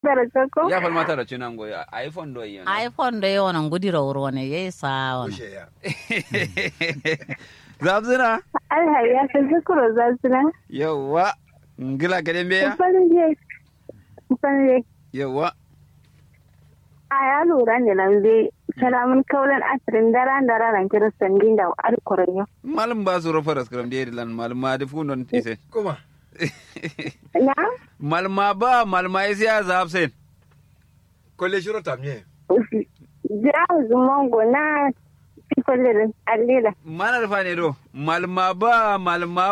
da ko ya falmata da cinan goyi iphone do yin iphone da yawan nan gudira wuro ne yayi sa wani Kushe ya. zabzina alhar ya san zikuro za su nan yawa ngila gaden beya farin je farin je yawa a ya lura ne nan zai kalamun kaulan asirin dara da ranar kiristan din da alkurin yau malum ba su rufa raskram de lan malma da fundon tise Kuma. na malma ba malma isi ya zabsen Kolle shiro tamye. ja zumango na cikin alila mana rufa ne do malma ba malma